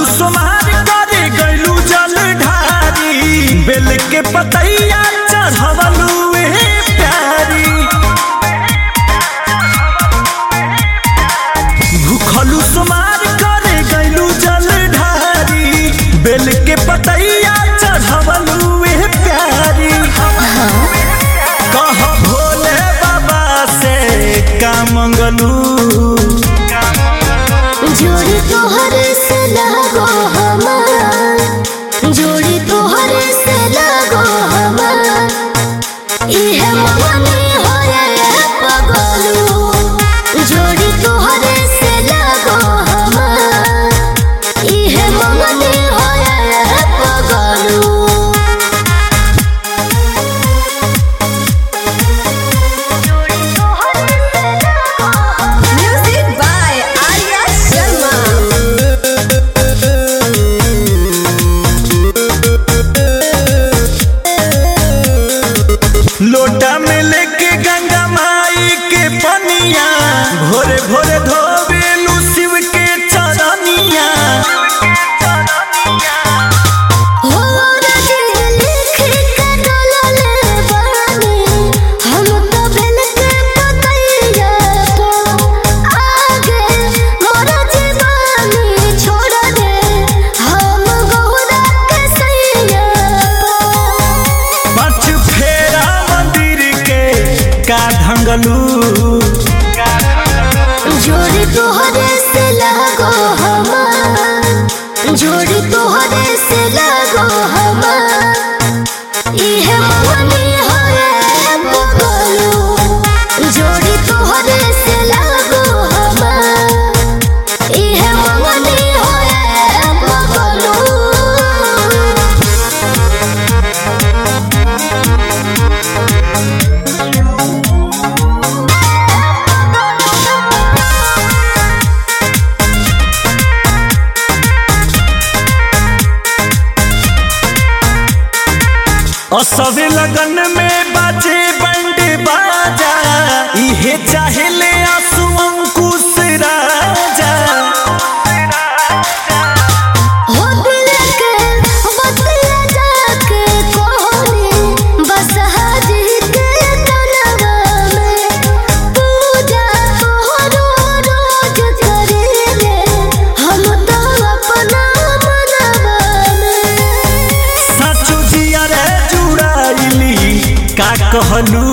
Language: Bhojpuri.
सोमार करे गैलू जल ढारी बेल के पतैया चढ़वलू ए प्यारी भूखलू सोमार करे गैलू जल ढारी बेल के पतैया चढ़वलू ए प्यारी कह भोले बाबा से का मंगलू जोड़ी तोहर से लगो हमार जोड़ी तोहर से लगो हमार इहे मगनी होए पगलू जोड़ी तोहर से लगो हमार इहे मगनी होए पगलू Music by Arya Sharma. लोटा में लेके गंगा माई के पनिया भोरे भोरे धोबेलू शिव के चरनिया हो रजी लिख के डोलले बानी हम तो बेल के पतैया तो आगे मोर जीवानी छोड़ दे हम गौरा के सैया पाँच फेरा मंदिर के का ढंगलू जोड़ी तोहरे से लगो हमार जोड़ी तोहरे से लगो हमार इहे मगनी होए बगलू जोड़ी तोहरे से लगो हमार इहे मगनी होए बगलू असवे लगन में बाजे बंड बाजा इहे चाहेले आंसू अंकुश राजा हो दिल के बतिया जाके कोहनी बस हाजी के तनवा में पूजा तोहरो रोज करेले हम तो अपना मनवा में सचो जिया रे जुड़ाइली का कहलू